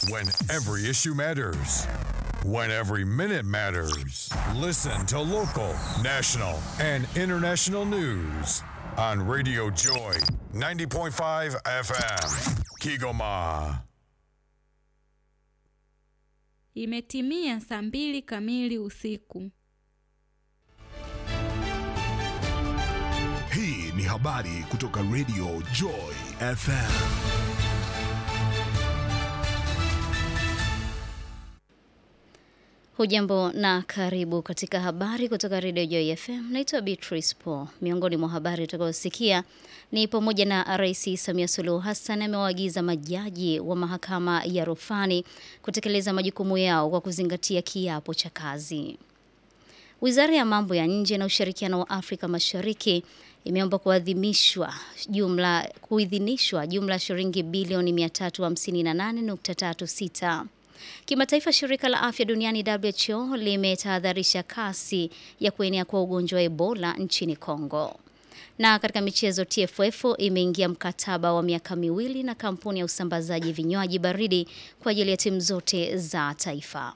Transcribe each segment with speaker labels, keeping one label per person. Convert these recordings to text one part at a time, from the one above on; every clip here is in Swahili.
Speaker 1: When every issue matters. When every minute matters. Listen to local, national, and international news on Radio Joy 90.5 FM. Kigoma.
Speaker 2: Imetimia saa mbili kamili usiku.
Speaker 3: Hii ni habari kutoka Radio Joy FM.
Speaker 4: Hujambo na karibu katika habari kutoka Radio Joy FM. Naitwa Beatrice Paul. Miongoni mwa habari utakayosikia ni pamoja na Rais Samia Suluhu Hassan amewaagiza majaji wa mahakama ya rufani kutekeleza majukumu yao kwa kuzingatia kiapo cha kazi. Wizara ya mambo ya nje na ushirikiano wa Afrika Mashariki imeomba kuadhimishwa jumla kuidhinishwa jumla shilingi bilioni 358.36. Kimataifa, shirika la afya duniani WHO limetahadharisha kasi ya kuenea kwa ugonjwa wa Ebola nchini Kongo. Na katika michezo, TFF imeingia mkataba wa miaka miwili na kampuni ya usambazaji vinywaji baridi kwa ajili ya timu zote za taifa.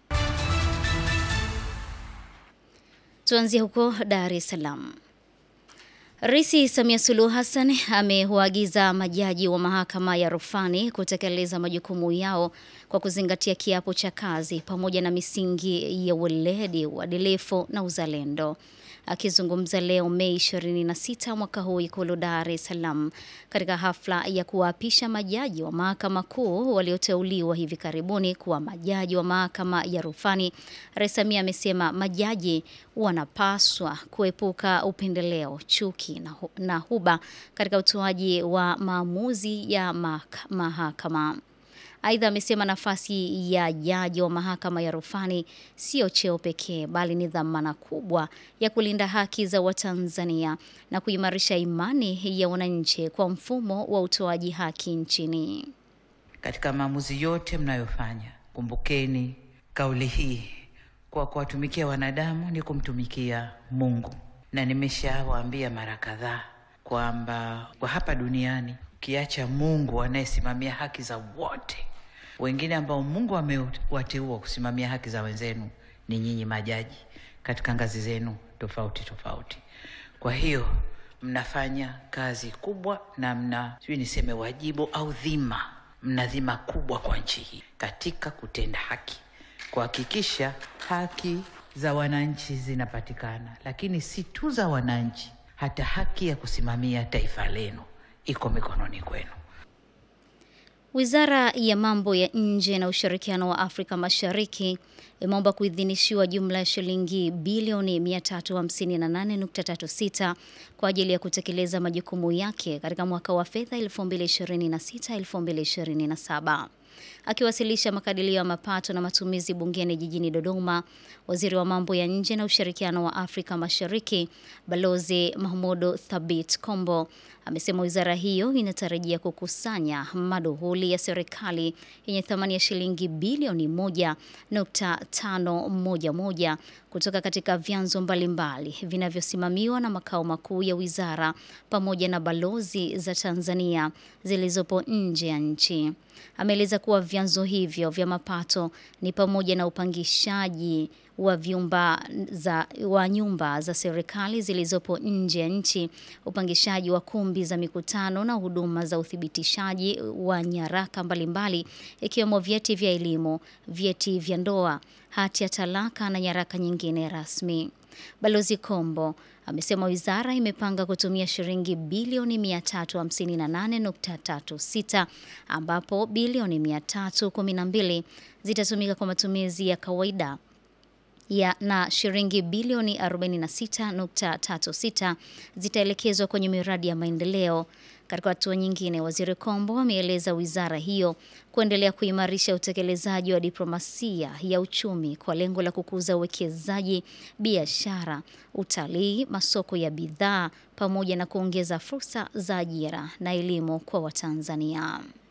Speaker 4: Tuanzie huko Dar es Salaam. Rais Samia Suluhu Hassan amewaagiza majaji wa mahakama ya rufani kutekeleza majukumu yao kwa kuzingatia kiapo cha kazi pamoja na misingi ya weledi, uadilifu na uzalendo. Akizungumza leo Mei 26 mwaka huu Ikulu Dar es Salaam katika hafla ya kuwaapisha majaji wa mahakama kuu walioteuliwa hivi karibuni kuwa majaji wa mahakama ya rufani, Rais Samia amesema majaji wanapaswa kuepuka upendeleo, chuki na, hu na huba katika utoaji wa maamuzi ya mahakama. Aidha, amesema nafasi ya jaji wa mahakama ya rufani sio cheo pekee, bali ni dhamana kubwa ya kulinda haki za Watanzania na kuimarisha imani ya wananchi kwa mfumo wa utoaji haki nchini.
Speaker 5: Katika maamuzi yote mnayofanya, kumbukeni kauli hii, kwa kuwatumikia wanadamu ni kumtumikia Mungu, na nimeshawaambia mara kadhaa kwamba kwa hapa duniani ukiacha Mungu anayesimamia haki za wote wengine ambao Mungu amewateua kusimamia haki za wenzenu ni nyinyi majaji katika ngazi zenu tofauti tofauti. Kwa hiyo mnafanya kazi kubwa na mna sijui niseme wajibu au dhima, mna dhima kubwa kwa nchi hii katika kutenda haki, kuhakikisha haki za wananchi zinapatikana, lakini si tu za wananchi, hata haki ya kusimamia taifa lenu iko mikononi kwenu.
Speaker 4: Wizara ya mambo ya nje na ushirikiano wa Afrika Mashariki imeomba kuidhinishiwa jumla ya shilingi bilioni 358.36 kwa ajili ya kutekeleza majukumu yake katika mwaka wa fedha 2026-2027. Akiwasilisha makadirio ya mapato na matumizi bungeni jijini Dodoma, waziri wa mambo ya nje na ushirikiano wa Afrika Mashariki Balozi Mahmudu Thabit Kombo amesema wizara hiyo inatarajia kukusanya maduhuli ya serikali yenye thamani ya shilingi bilioni 1.511 kutoka katika vyanzo mbalimbali vinavyosimamiwa na makao makuu ya wizara pamoja na balozi za Tanzania zilizopo nje ya nchi. Ameeleza kuwa vyanzo hivyo vya mapato ni pamoja na upangishaji wa vyumba za wa nyumba za serikali zilizopo nje ya nchi, upangishaji wa kumbi za mikutano na huduma za uthibitishaji wa nyaraka mbalimbali ikiwemo vyeti vya elimu, vyeti vya ndoa, hati ya talaka na nyaraka nyingine rasmi. Balozi Kombo amesema wizara imepanga kutumia shilingi bilioni 358.36 ambapo bilioni 312 zitatumika kwa matumizi ya kawaida ya na shilingi bilioni 46.36 zitaelekezwa kwenye miradi ya maendeleo. Katika hatua nyingine, Waziri Kombo ameeleza wizara hiyo kuendelea kuimarisha utekelezaji wa diplomasia ya uchumi kwa lengo la kukuza uwekezaji, biashara, utalii, masoko ya bidhaa pamoja na kuongeza fursa za ajira na elimu kwa Watanzania.